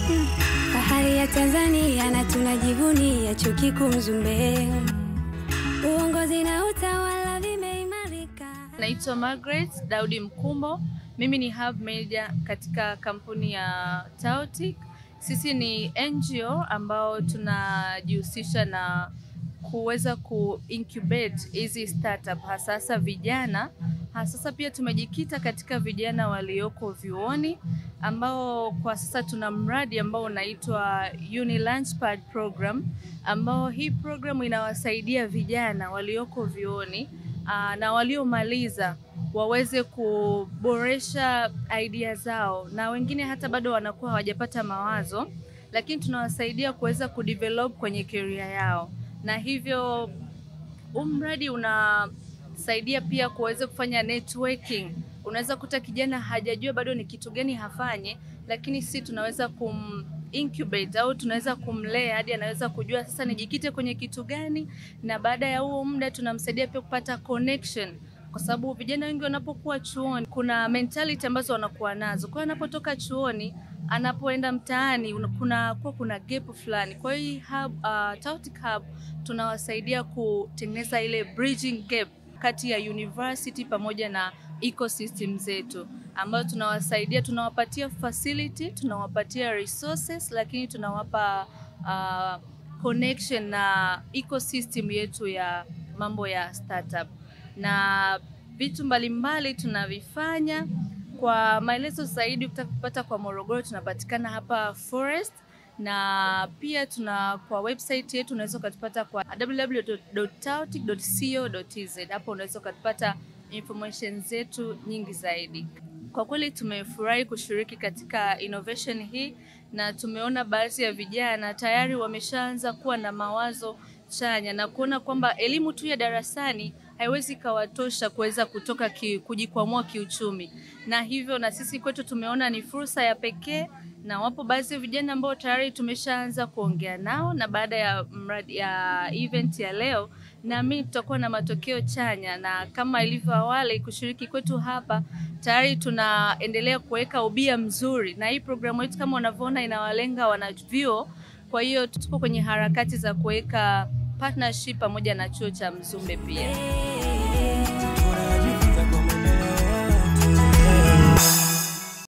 Fahari ya Tanzania na tunajivunia chuo kikuu Mzumbe. Uongozi na utawala vimeimarika. Naitwa Margaret Daudi Mkumbo. Mimi ni hub manager katika kampuni ya Tautic. Sisi ni NGO ambao tunajihusisha na kuweza ku incubate hizi startup hasasa vijana. Hasasa pia tumejikita katika vijana walioko vyuoni ambao kwa sasa tuna mradi ambao unaitwa Uni Launchpad program ambao hii program inawasaidia vijana walioko vyuoni aa, na waliomaliza waweze kuboresha idea zao, na wengine hata bado wanakuwa hawajapata mawazo, lakini tunawasaidia kuweza kudevelop kwenye career yao, na hivyo huu mradi unasaidia pia kuweza kufanya networking. Unaweza kuta kijana hajajua bado ni kitu gani hafanye, lakini si tunaweza kum incubate au tunaweza kumlea hadi anaweza kujua sasa nijikite kwenye kitu gani, na baada ya huo muda tunamsaidia pia kupata connection kwa sababu vijana wengi wanapokuwa chuoni kuna mentality ambazo wanakuwa nazo. Kwa hiyo anapotoka chuoni anapoenda mtaani una- kuna kuwa kuna gap fulani. Kwa hiyo hii hub, uh, Tautic Hub tunawasaidia kutengeneza ile bridging gap kati ya university pamoja na ecosystem zetu ambayo tunawasaidia, tunawapatia facility, tunawapatia resources, lakini tunawapa uh, connection na ecosystem yetu ya mambo ya startup na vitu mbalimbali tunavifanya. Kwa maelezo zaidi, ukitaka kupata kwa Morogoro, tunapatikana hapa Forest, na pia tuna kwa website yetu unaweza ukatupata kwa www.tautic.co.tz. Hapo unaweza ukatupata information zetu nyingi zaidi. Kwa kweli tumefurahi kushiriki katika innovation hii na tumeona baadhi ya vijana tayari wameshaanza kuwa na mawazo chanya na kuona kwamba elimu tu ya darasani haiwezi ikawatosha kuweza kutoka ki, kujikwamua kiuchumi, na hivyo na sisi kwetu tumeona ni fursa ya pekee, na wapo baadhi ya vijana ambao tayari tumeshaanza kuongea nao, na baada ya mradi ya event ya leo naamini tutakuwa na matokeo chanya, na kama ilivyo awali, kushiriki kwetu hapa tayari tunaendelea kuweka ubia mzuri, na hii programu yetu kama unavyoona inawalenga wanavyuo. Kwa hiyo tuko kwenye harakati za kuweka partnership pamoja na chuo cha Mzumbe pia.